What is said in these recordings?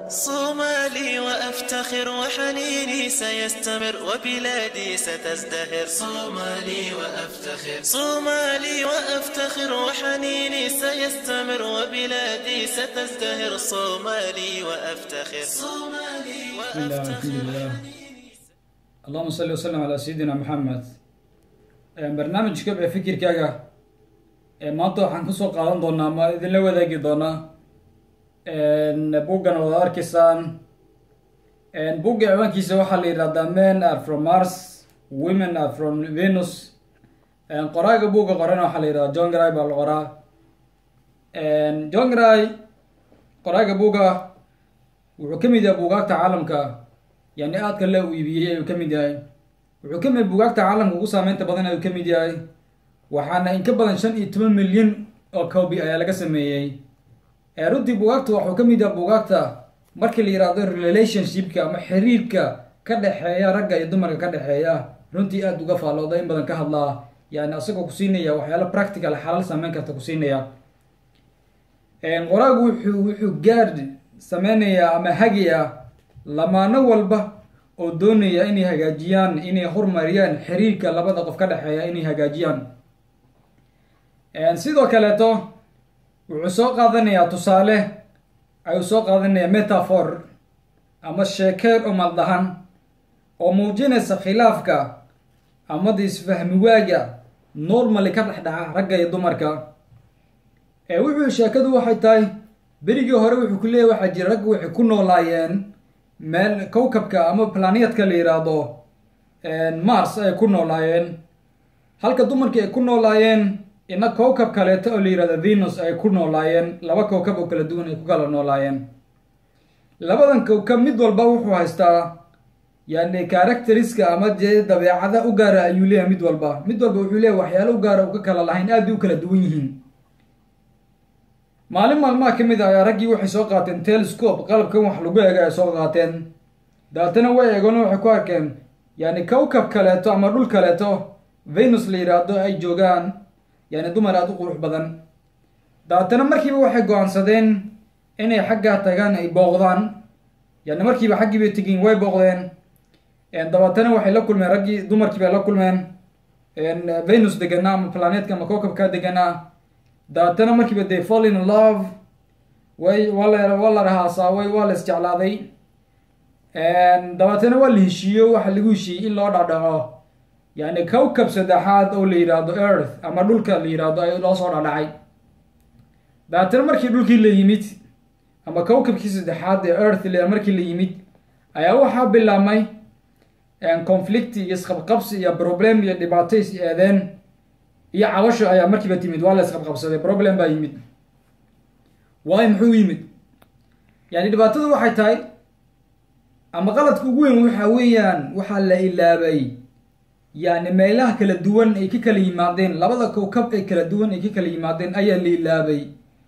صومالي وأفتخر وحنيني سيستمر وبلادي ستزدهر صومالي وأفتخر صومالي وأفتخر وحنيني سيستمر وبلادي ستزدهر صومالي وأفتخر صومالي بسم الله الحمد لله اللهم صل وسلم على سيدina maxamed barnaamijka ee fikirkaaga ee maanta waxaan kusoo qaadan doonaa ama idinla wadaagi doonaa buggan wada arkaysaan bugga ciwaankiisa waxaa la yidhahdaa men are from mars women are from venus qoraaga bugga qoran waxaa la yidhahdaa john gray baa la qoraa john gray qoraaga bugga wuxuu ka mid yahay buugaagta caalamka yani aadka la u iibiyey ayuu ka mid yahay wuxuu ka mid buugaagta caalamka ugu saameynta badan ayuu ka mid yahay waxaana in ka badan shan iyo toban milyan oo copy ayaa laga sameeyey runtii buugaagta waxuu ka mid yahay buugaagta markii la yihahdo relationshipka ama xiriirka ka dhexeeya ragga iyo dumarka ka dhexeeya runtii aada uga faallooda in badan ka hadlaa yani asagoo kusiinaya waxyaala practical xalal saameyn karta kusiinaya qoraagu wuxuu wuxuu gaad sameynayaa ama hagaya lamaano walba oo doonaya inay hagaajiyaan inay horumariyaan xiriirka labada qof ka dhexeeya inay hagaajiyaan sidoo kaleeto wuxuu soo qaadanayaa tusaale ayuu soo qaadanayaa metaphor ama sheekeer oo maldahan oo muujinaysa khilaafka amada isfahmi waaga normally ka dhex dhaca ragga iyo dumarka wuxuu sheekadu waxay tahay berigii hore wuxuu ku leeyahy waxaa jira ragga waxay ku noolaayeen meel cowkabka ama planeetka la yidhaahdo mars ay ku noolaayeen halka dumarkii ay ku noolaayeen ina cowkab kaleeto oo la yihahdo venus ay ku noolaayeen laba cowkab oo kala duwan ay ku kala noolaayeen labadan cowkab mid walba wuxuu haystaa yani characteriska ama dee dabeecada u gaara ayuu leeyahay mid walba mid walba wuxuu leeyahy waxyaalo u gaara uka kala lahayn aad bay u kala duwan yihiin maalin maalmaha ka mid ah ayaa raggii waxay soo qaateen telescope qalabkan wax lagu eega ay soo qaateen dabeetana way eegona waxay ku arkeen yani cowkab kaleeto ama dhul kaleeto venus la yidhaahdo ay joogaan yani dumar aada u qurux badan dabeetana markiiba waxay go-aansadeen inay xaggaa tagaan ay booqdaan yani markiiba xaggii bay tegin way booqdeen dabeetana waxay la kulmeen raggii dumarkii bay la kulmeen venus deganaa ama planeetka ama cowkabkaa deganaa dabeetana markiiba they fall in love way waa la waa la rahaasaaway waa la isjeclaaday dabeetana waa la heshiiyo waxa lagu heshiiyey in loo dhadhaco yani cowkab saddexaad oo la yidhaahdo earth ama dhulka la yidhaahdo ay loo soo dhadhacay dabeetana markii dhulkii la yimid ama cowkabkii saddexaad ee earth l markii la yimid ayaa waxaa bilaabmay conflict iyo isqabqabsi iyo problem iyo dhibaato is eedeen iyo cabasho ayaa markiiba timid waa la isqabqabsaday problem baa yimid waayo muxuu yimid yani dhibaatadu waxay tahay ama qaladka ugu weyn waxa weeyaan waxaa la ilaabay yani meelaha kala duwan ay ka kala yimaadeen labada cowkab ay kala duwan ay ka kala yimaadeen ayaa la ilaabay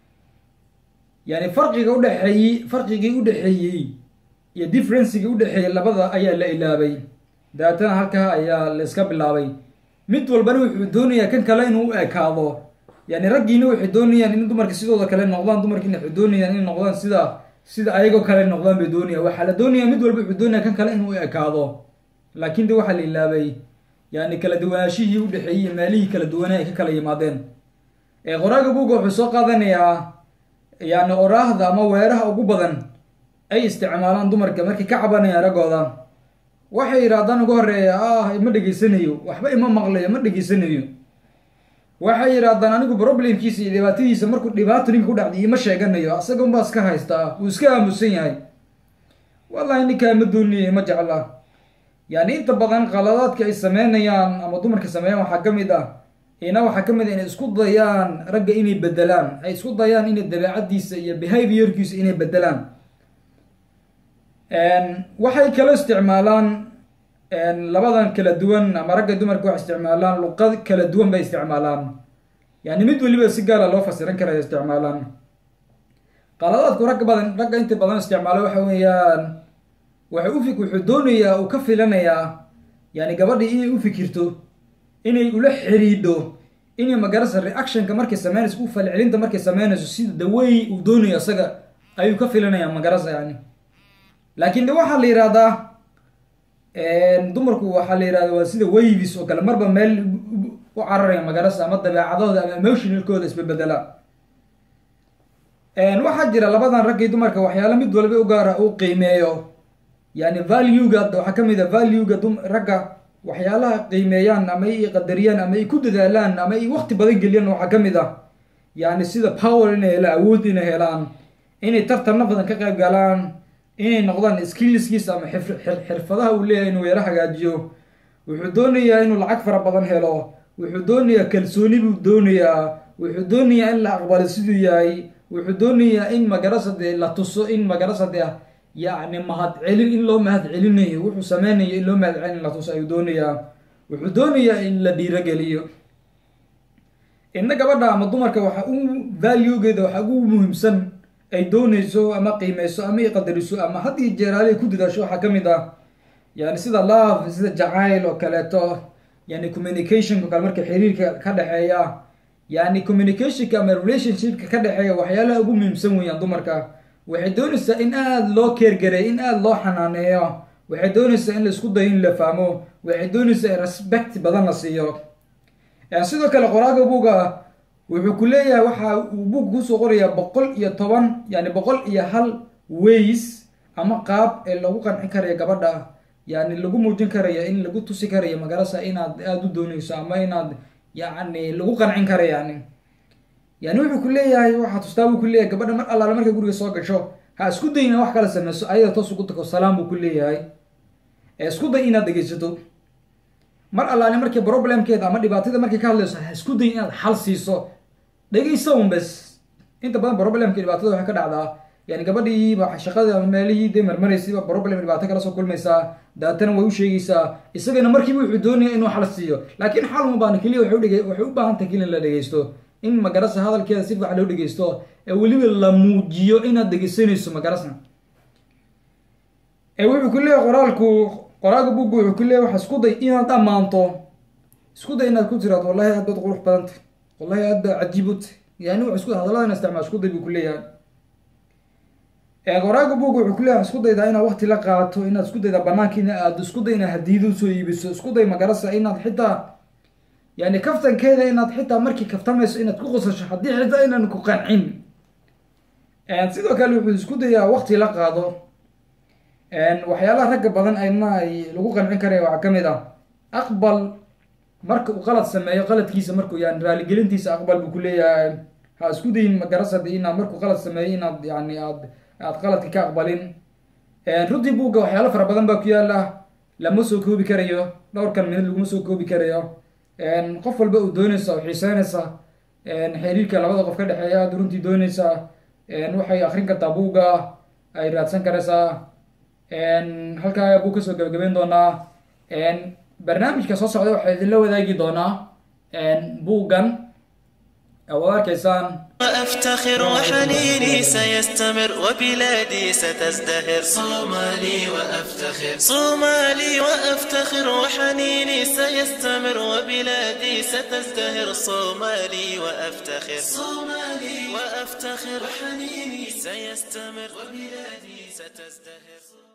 yani farqiga udhexeeyey farqigii udhexeeyey iyo differencigii udhexeeyey labada ayaa la ilaabay dabeetana halkaa ayaa la iska bilaabay mid walbana wuxuu doonayaa kan kale inuu u ekaado yani raggiina waxay doonayaan in dumarka sidooda kale noqdaan dumarkiina waxay doonayaan inay noqdaan sida sida ayagoo kale noqdaan bay doonayaan waxaa la doonaya mid walba wuxuu doonaya kan kale inuu u ekaado laakin de waxaa la ilaabay yani kala duwanaashihii udhexeeyey iyo meelihii kala duwanaa ay ka kala yimaadeen qoraaga buga wuxuu soo qaadanayaa yani oraahda ama weeraha ugu badan ay isticmaalaan dumarka markay ka cabanayaan raggooda waxay yidhahdaan ugu horeeya ah ma dhegeysanayo waxba ima maqlayo ma dhegeysanayo waxay yidhahdaan anigu problemkiisa iyo dhibaatadiisa markuu dhibaato ninka ku dhacday ima sheeganayo asaga unbaa iska haystaa wuu iska aamusan yahay wallahi ninkaa ma dooniya ima jecla yani inta badan qaladaadka ay sameynayaan ama dumarka sameeyaan waxaa ka mid ah ina waxaa ka mid ah inay isku dayaan ragga inay bedelaan ay isku dayaan inay dabeecadiisa iyo behaviorkiisa inay bedelaan waxay kala isticmaalaan labadan kala duwan ama ragga dumarka waxay isticmaalaan luqad kala duwan bay isticmaalaan yani mid waliba si gaara loo fasiran karaya isticmaalaan qaladaadku ragga badan ragga inta badan isticmaalo waxa weeyaan waxay ufik wuxuu doonayaa uu ka filanayaa yani gabadhii inay u fikirto inay ula xiriidho inay magarasa reactionka markay sameynayso u falcelinta markay sameynayso sida dawey uu doonayo isaga ayuu ka filanayaa magarasa yani laakiin de waxaa la yihahdaa dumarku waxaa la yihahda waa sida wavis oo kale marba meel u cararaya magarasa ama dabeecadooda ama emotionalkooda isbebedela waxaa jira labadan raggii dumarka waxyaala mid walba u gaara uu qiimeeyo yani valuega waxaa kamid a valuega dum ragga waxyaalaha qiimeeyaan ama ay qadariyaan ama ay ku dadaalaan ama ay wakti badan geliyaan waxaa kamid ah yani sida power inay helaan awood inay helaan inay tartanna badan ka qayb galaan inay noqdaan skillskiisa ama xirfadaha uu leeyahay inuu yaro hagaajiyo wuxuu doonayaa inuu lacag fara badan helo wuxuu doonayaa kalsooni buu doonayaa wuxuu doonayaa in la aqbalo siduu yahay wuxuu doonayaa in magarasade la tuso in magarasade yacni mahad celin in loo mahad celinayo wuxuu sameynayo in loo mahad celin la tuso ayuu doonayaa wuxuu doonayaa in la dhiirogeliyo inna gabadha ama dumarka waxa u valuegeeda waxa ugu muhiimsan ay dooneyso ama qiimeyso ama ay qadariso ama had iyo jeeraale ay ku dadaasho waxaa kamid ah yani sida love sida jacayl oo kaleeto yani communicationka kale marka xiriirka ka dhexeeya yani communicationka ama relationshipka ka dhexeeya waxyaalaha ugu muhiimsan weeyaan dumarka waxay doonaysaa in aada loo keergareeyo in aada loo xanaaneeyo waxay doonaysaa in la isku dayo in la fahmo waxay doonaysaa in respect badan la siiyo sidoo kale qoraaga buuga wuxuu ku leeyahay waxa uu buug kusoo qorayaa boqol iyo toban yani boqol iyo hal ways ama qaab ee lagu qanci karaya gabadha yani lagu muujin karaya in lagu tusi karaya magarasa inaad aada u dooneyso ama inaad yani lagu qancin kara yani yani wuxuu ku leeyahay waxaa tustaa buu ku leeyahay gabadha mar allaale markay guriga soo gasho ha isku day ina wax kala sameyso ayada toos ugu tago salaam buu ku leeyahay ee isku day inaad dhegeysato mar allaale markii problemkeeda ama dhibaatada markay ka hadlayso ha isku day inaad xal siiso dhegeysa un bes inta badan problemka dhibaatada waxay ka dhacdaa yani gabadhiiba shaqada ama meelihii dee marmaraysiba problem dhibaato kala soo kulmaysaa daatana way u sheegaysaa isagana markiiba wuxuu doonaya inuu xal siiyo laakiin xal uma baana keliya waxay udhege waxay u baahan tahay keliya in la dhegeysto in magarasa hadalkeeda si fiican loo dhegeysto ee weliba la muujiyo inaad dhegeysanayso magarasa ee wuxuu ku leeyahay qoraalku qoraalka buugga wuxuu ku leeyahay waxa isku day inaad ammaanto isku day inaad ku tiraado wallahi aad baad qurux badantay wallahi aad baa cajiib u tahy yani wax isku hadaladan isticmaal isku day buu ku leeyahay qoraaga buug wuxuu ku leeyahay isku daydaa inaad wakti la qaato inaad isku daydaa banaanka ina aado isku day inaad hadiyada usoo iibiso isku day magarasa inaad xitaa yani kaftankeeda inaad xitaa markii kaftamayso inaad ku qosasho haddii xitaa inaan ku qancin sidoo kale wuxuu isku dayaa wakti la qaado waxyaalaha ragga badan ayna ay lagu qancin karaya waxaa kamid ah aqbal marka uu qalad sameeyo qaladkiisa markuu yani raaligelintiisa aqbal buu ku leeyahay ha isku dayin magarasad inaad markuu qalad sameeyo inaad yani aad aad qaladka ka aqbalin runtii buugga waxyaalo fara badan baa ku yaala lama soo koobi karayo dhowrkan minad laguma soo koobi karayo qof walba uu dooneysa oo xiiseynaysa xiriirka labada qof ka dhexeeya aad runtii dooneysaa waxay akrin kartaa buugga ay raadsan karaysaa halkaa buu kasoo gabagabeyn doonaa barnaamijka soo socda waxaa idinla wadaagi doonaa buuggan waad arkaysaan وأفتخر وحنيني سيستمر وبلادي ستزدهر صومالي وأفتخر صومالي وأفتخر وحنيني سيستمر وبلادي ستزدهر صومالي وأفتخر صومالي وأفتخر وحنيني سيستمر وبلادي ستزدهر